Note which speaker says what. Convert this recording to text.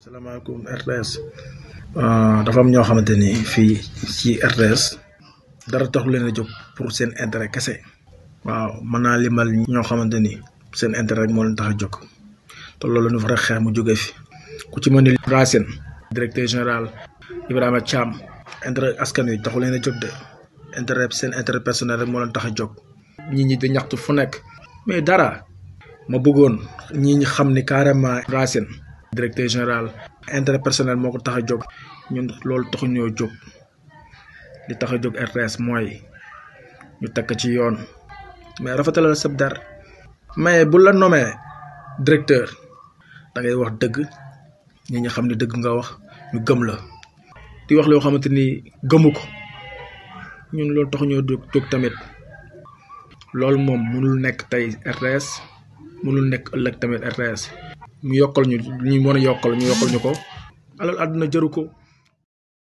Speaker 1: salaamaaleykum RTS dafa am ñoo xamante ni fii ci RTS dara taxu leen a jóg pour seen intérêt kese waaw mën naa limal ñoo xamante ni seen intérêt rek moo leen tax a jóg te loolu ñu fa rek xeex mu jóge fi ku ci mën ni Racine directeur général Ibrahima Thiam intérêt askan wi taxu leen a jóg de intérêt seen intérêt personnel rek moo leen tax a jóg ñi ñi di ñaxtu fu nekk mais dara ma bëggoon ñi ñi xam ni carrément Racine directeur général intérêt personnel moo ko tax a jóg ñun loolu taxu ñoo jóg li tax a jóg RTS mooy ñu takk ci yoon mais rafetalal sab dar mais bu la nommé directeur da ngay wax dëgg ñi ñi xam ni dëgg nga wax ñu gëm la di wax loo xamante ni gëmu ko ñun loolu taxu ñoo jóg jóg tamit loolu moom mënul nekk tey RTS mënul nekk ëllëg tamit RTS mu yokkal ñu ñu mën a yokkal ñu yokkal ñu ko alal àdduna jëru ko